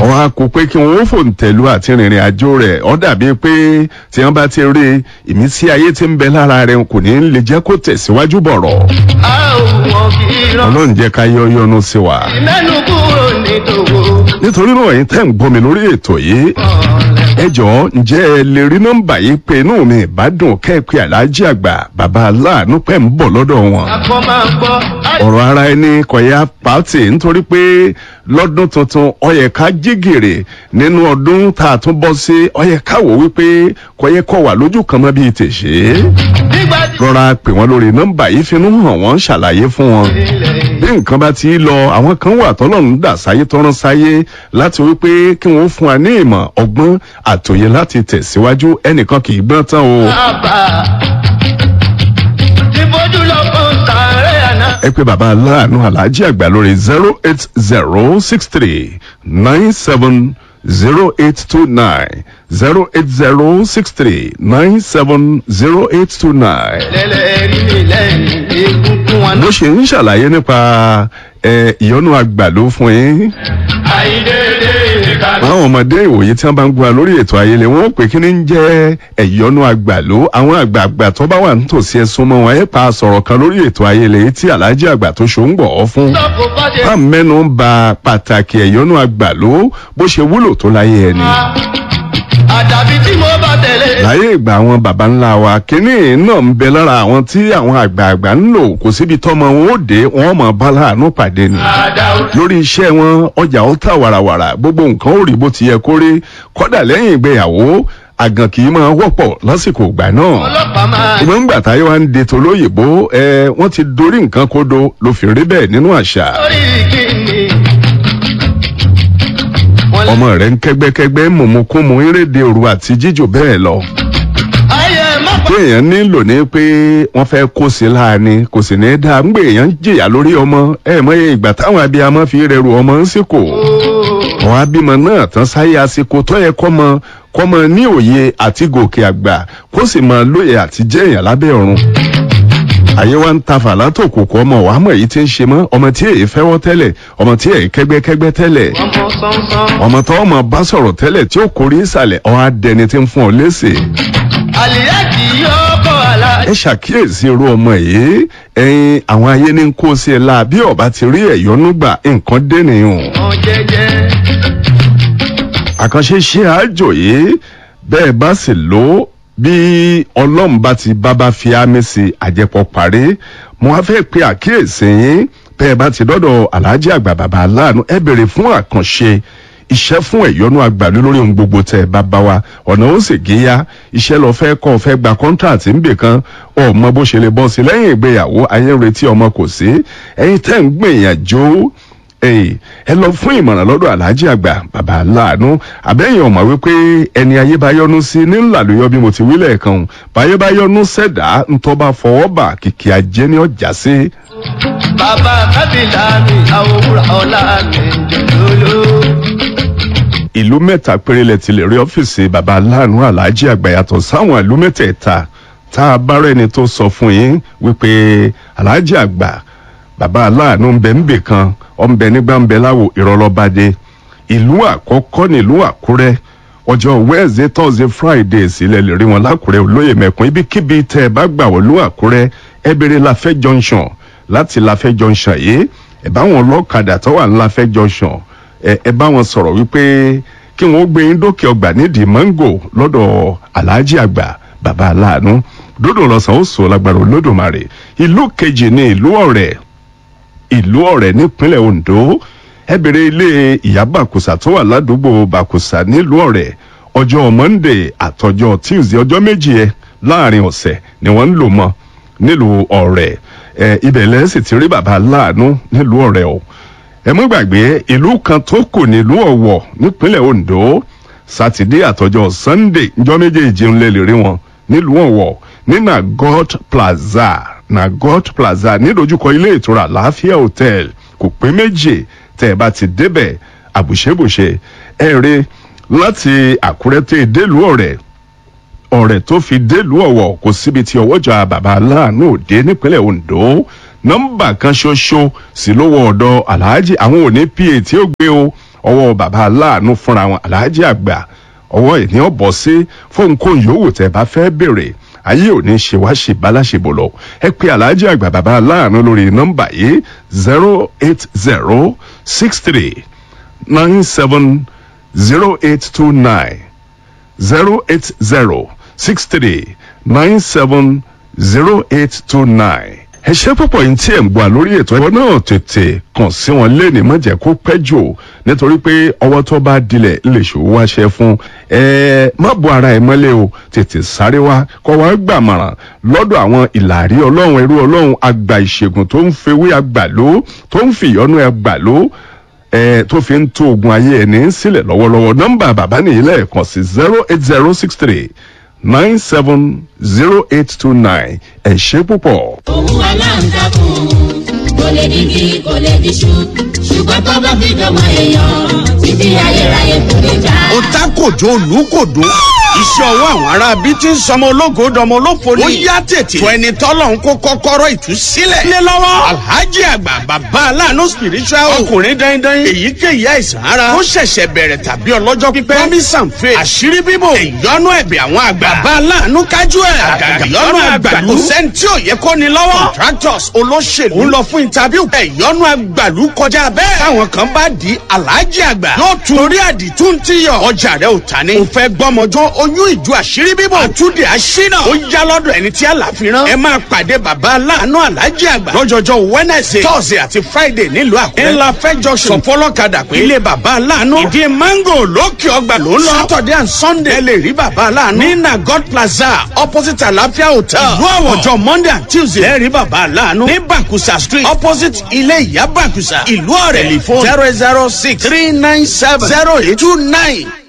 wọn á kó pé kí wọn ó fòǹtẹ̀lú àti rìnrìn àjò rẹ̀ ọ́ dàbí pé tí wọ́n bá ti rí ìmísí ayé tí ń bẹ lára rẹ̀ kò ní lè jẹ́ kó tẹ̀síwájú bọ̀rọ̀ a ò wọ́n kì í rán. ọlọ́run jẹ́ ká yọ yọnu sí wa. mẹ́nu kúrò ní tòwó. nítorí náà ẹ̀yin tẹ́ ń gbọ́ mi lórí ètò yìí ẹ jọ̀ọ́ ǹjẹ́ ẹ lè rí nọ́mbà yìí pé inú mi ìbádùn kẹ́ẹ̀pẹ́ aláàjì àgbà bàbá aláàánú pẹ́ ń bọ̀ lọ́dọ̀ wọn. akọ máa ń gbọ́. ọ̀rọ̀ ara ẹni kọ̀yà pàtì nítorí pé lọ́dún tuntun ọyẹ ká jí gìrì nínú ọdún tá a tún bọ́ sí ọyẹ ká wò wípé kọ̀yẹ kọ̀ wà lójú kan mọ́ bíi tèṣe. nígbà tí rọra pè wọ́n lórí nọ́mbà yìí finú hàn wọ́n ṣàlàyé fún wọn ilẹ̀ bí nǹkan bá ti lọ àwọn kan wà tọ́lọ́run dà sáyé tọ́rán sáyé láti wípé kí wọ́n fún wa ní ìmọ̀ ọgbọ́n àtòyè láti tẹ̀síwájú ẹnìkan kì í gbọ́n tán o. bàbá ti bójú lọ fún sàárẹ̀ àná. ẹ pé bàbá aláàánú aláàjì àgbà lórí zero eight zero six three nine seven zero eight two nine zero eight zero six three nine seven zero eight two nine. lẹ́lẹ̀ rí mi lẹ́yìn egungun wọn. bó ṣe ń ṣàlàyé nípa ẹ, ìyọnu àgbàdo fún yín. àìdédé ìkàlù. àwọn ọmọdé ìwòye tí wọn bá ń gba lórí ètò ayẹlẹ wọn ó pè kí ni ń jẹ ẹyọnu àgbàló àwọn àgbààgbà tó bá wà nítòsí ẹsùn mọ wọn ẹ pa sọ̀rọ̀ kan lórí ètò ayẹlẹ yìí tí alhaji àgbà tó ṣó ń gbọ ọ fún. sọ́kò bá ṣe bá mẹ́nu ń ba pàtàkì ẹ̀yọ́nú àgbàló bó ṣe wúlò tó láyé ẹni. àdàbí tí mo bá tẹ̀lé. láyé ìgbà àwọn baba ńlá wa kínní náà ń bẹ lára àwọn tí àwọn àgbààgbà ń lò kò síbi tọ́mọ wọn ó dé wọn mọ̀ bá láàánú pàdé ni. àdàó lórí iṣẹ́ wọn ọjà ó tà wàràwàrà gbogbo nǹkan ó rí bó ti yẹ kó rí kọ́dà lẹ́yìn ìgbéyàwó àgàn kì í máa wọ́pọ̀ lásìkò ìgbà náà ọlọ́pàá máa ìgbọ́n ńgbà táyé wa ń de tolóyìnbó ẹ wọ́n ti dorí nǹkan kodo ló fi rí bẹ́ẹ̀ nínú àṣà lórí kíni. wọ́n lé ọmọ rẹ̀ ń kẹ́gbẹ́kẹ́gbẹ́ mọ̀mọ́kúnmọ eréde òru àti jíjò bẹ́ẹ̀ lọ ayé má tí èèyàn nílò ní pé wọ́n fẹ́ kó sí láàánú kò sì ní dáa ń gbé èèyàn ń jìyà lórí ọmọ ẹ mọ̀ iye ìgbà táwọn abiyamọ fi rẹrù ọmọ ń sìkò àwọn abímọ náà tán sáyé àsìkò tó yẹ kọ́mọ kọ́mọ ní òye àti gòkè àgbà kó sì máa lóye àti jẹ́ èèyàn lábẹ́ ọ̀run. àyè wa ń ta fàlà tó kòkó ọmọ wàá mọ̀ èyí tí ń ṣe mọ́ ọmọ tí èyí fẹ́wọ́ tẹ́lẹ̀ ọmọ tí èyí kẹ́gbẹ́kẹ́gbẹ́ tẹ́lẹ̀ ọmọ sánsán. ọmọ tó ọmọ bá sọ̀rọ̀ tẹ́lẹ̀ tí ó kórè ìsàlẹ̀ ọ̀ á dẹni tí ń fún ọ léṣe. àlìyá kì í yọ kọ́ àlá. ẹ ṣàkíyèsí irú ọmọ yìí ẹyin àwọn ayé ní kó sí ẹ la bí ọba ti rí ẹ̀yọ́nú gbà nǹkan dé nìyẹn ọ̀ jẹ́jẹ́. àkànṣe ṣe àjò yìí bẹ́ẹ̀ bá sì lò ó bí ọlọ́run bá ti bábá fi ámì sí àjẹpọ̀ parí mo wá fẹ́ pe àkíyèsí yín bẹ́ẹ̀ bá ti dọ́dọ̀ aláàjì àgbà bàbá aláàánú ẹ bèrè fún àkànṣe iṣẹ́ fún ẹ̀yọ́nú àgbàlú lórí ohun gbogbo tẹ̀ ẹ bá bá wa ọ̀nà ó sì géyà iṣẹ́ lọ fẹ́ kọ́ ọ fẹ́ gba kọ́ńtàtì ń bè kan ọmọ bó ṣe lè bọ́ sí lẹ́yìn ìgbéyàwó ayé ń retí ọmọ kò sí ẹ̀yin tẹ́ ń gbìyànjú Èyí, ẹ lọ fún ìmọ̀ràn lọ́dọ̀ aláàjì àgbà bàbá aláàánú àbẹ́yìn ọ̀mọ̀ wípé ẹni ayé bá yọnu sí ní ńlá ló yọ bí mo ti wí lẹ́ẹ̀kan o. báyé bá yọnu sẹ̀dá ńtọ́ bá fọwọ́ bà kìkì ajé ní ọjà sí. bàbá kábìlà mi àwòrán ọ̀la mi jòlóló. ìlú mẹ́ta péré lẹ ti lè rí ọ́fíìsì bàbá aláàánú aláàjì àgbà yàtọ̀ sáwọn ìlú mẹ́tẹ̀ẹ̀ta tá a bá rẹ́ni tó sọ fún yín wípé aláàjì àgbà bàbá aláàánú ń bẹ ń bè kan ọ̀ ń bẹ nígbà ń bẹ láwo ìrọ̀lọ́badé ìlú àkọ́kọ́ nílùú àkúrẹ́ ọjọ́ wednesday thursday friday sílẹ̀ lè rí wọn lákùrẹ́ olóyè mẹ́kún ibikíbi tẹ́ ẹ bá gbà wọ́n lú àkúrẹ́ ẹ béèrè láfẹ́ junction láti láfẹ́ junction yìí ẹ bá wọn lọ́kadà tó wà ní láfẹ́ junction ẹ ẹ bá wọn sọ̀rọ̀ wípé kí wọ́n gbé yín dókè ọgbà nídìí mango lọ́dọ̀ aláàjì àgbà bàbá aláàánú dódò lọ́sàn ó sọ lágbára olódùmarè ìlú kejì ní ìlú ọ̀rẹ́ ìlú ọ̀rẹ́ nípínlẹ̀ ondo ẹ bèrè ilé ìyá bàkùsà tó wà ládùúgbò bàkùsà nílùú ọ̀rẹ́ ọjọ́ monday àtọjọ́ tuesday ọjọ́ méjì ẹ láàrin ọ̀sẹ̀ ni wọ́n ń lò mọ́ nílùú ọ̀rẹ́ ẹ ibẹ̀ lẹ́sìn ti rí bàbá láàánú nílùú ọ̀rẹ́ o ẹ mú gbàgbé ìlú kan tó kù nílùú ọ̀wọ̀ nípínlẹ̀ ondo sátidé àtọjọ́ sunday njọ́ méjèèjì ń lè lè rí wọn nílùú ọ̀wọ̀ ní nagot plaza nagot plaza nídojúkọ ilé ìtura láàfíà hotel kò pé méjì tẹ́ ẹ bá ti débẹ̀ àbùṣebùṣe ẹ rí láti àkúrẹ́ tẹ́ délùú ọ̀rẹ́ ọ̀rẹ́ tó fi délùú ọ̀wọ̀ kò síbi tí ọwọ́jà bàbá aláàánú òde nípínlẹ̀ ondo nọ́mbà kan ṣoṣo sí lówó ọ̀dọ̀ aláàjì àwọn òní pa tí ó gbé o ọwọ́ bàbá aláàánú fúnra wọn aláàjì àgbà ọwọ́ ìní ọ̀bọ̀ sí fóun kó yòówù tẹ́ bá fẹ́ béèrè ayé òní ṣe wá ṣe báláṣebò lọ ẹ pé aláàjì àgbà bàbá aláàánú lórí nọ́mbà yìí zero eight zero six three nine seven zero eight two nine zero eight zero six three nine seven zero eight two nine. ẹ ṣe púpọ̀ yìí tí ẹ̀ ń gbọ́ lórí ètò ẹ̀kọ́ náà tètè kàn sí wọn lẹ́ni má jẹ́ kó pẹ́ jù nítorí pé ọwọ́ tó bá dilẹ̀ lè ṣòwò wáṣẹ fún ẹ má bo ara ẹ mọ́lẹ̀ o tètè sáré wá kọ́ wá gbàmọ̀ràn lọ́dọ̀ àwọn ìlàrí ọlọ́run ẹrú ọlọ́run àgbà ìṣègùn tó ń fewé àgbàló tó ń fìyọ́nú àgbàló ẹ tó fi ń tó ogun ayé ẹni sílẹ̀ lọ́wọ́lọ́wọ́ nọ́mbà bàbá nìyí lẹ́ẹ̀kan sí zero eight zero six three nine seven zero eight two nine ẹ ṣe púpọ̀. òun aláǹtakùn kò lè digi kò lè diṣu ṣùgbọ́n tó bá fi dọ̀mọ èèyàn títí ayérayé kò lè já. ó tá kòjó olùkòdó iṣẹ́ ọwọ́ àwọn ará bí tí ń sọmọ ológo dọmọ olófo ni. ó yá tètè fún ẹni tọ́lọ̀ ń kó kọ́kọ́rọ́ ìtúsílẹ̀. lé lọ́wọ́ alhaji àgbà bàbá aláàánú spiritual ọkùnrin dandan èyíkéyìí àìsàn ara ó ṣẹ̀ṣẹ̀ bẹ̀rẹ̀ tàbí ọlọ́jọ́ pípẹ́ promise and faith àṣírí bíbò ìyọnu ẹ̀bẹ̀ àwọn àgbà bàbá aláàánú kájú ẹ̀ àgàgà ìyọnu àgbàlú kò sẹ́ni tí ò yẹ kó ni lọ́wọ́ contractors olóṣèlú ń lọ fún interview ìyọnu àgbàlú kọjá bẹ́ẹ̀ táwọn kan bá di alhaji àgbà yóò tún torí àdìtú ti yọ ọjà rẹ ò ta ni. ò fẹ́ gbọ́mọjọ́ oyún ìjọ àṣírí bíbò àtúndì àṣínà ó yá lọ́dọ̀ ẹni tí àlàfíran ẹ máa pàdé bàbá aláàánú alhaji àgbà lọ́jọ́jọ́ wednesday thursday àti friday nílùú àkúrẹ́ ńlá fẹ́jọ sọ̀fọ́lọ́kadà pé ilé bàbá aláàánú ìdí mango lókè ọgbà ló ń lọ saturday and sunday ẹ lè rí bàbá aláàánú ní na god plaza opposite àlàáfíà hotel ìlú àwọ̀ ọjọ́ monday and tuesday ẹ rí bàbá aláàánú ní bakusa street opposite ilé ìyá bakusa ìlú ọ̀rẹ́ telephone zero zero six three nine seven zero eight two nine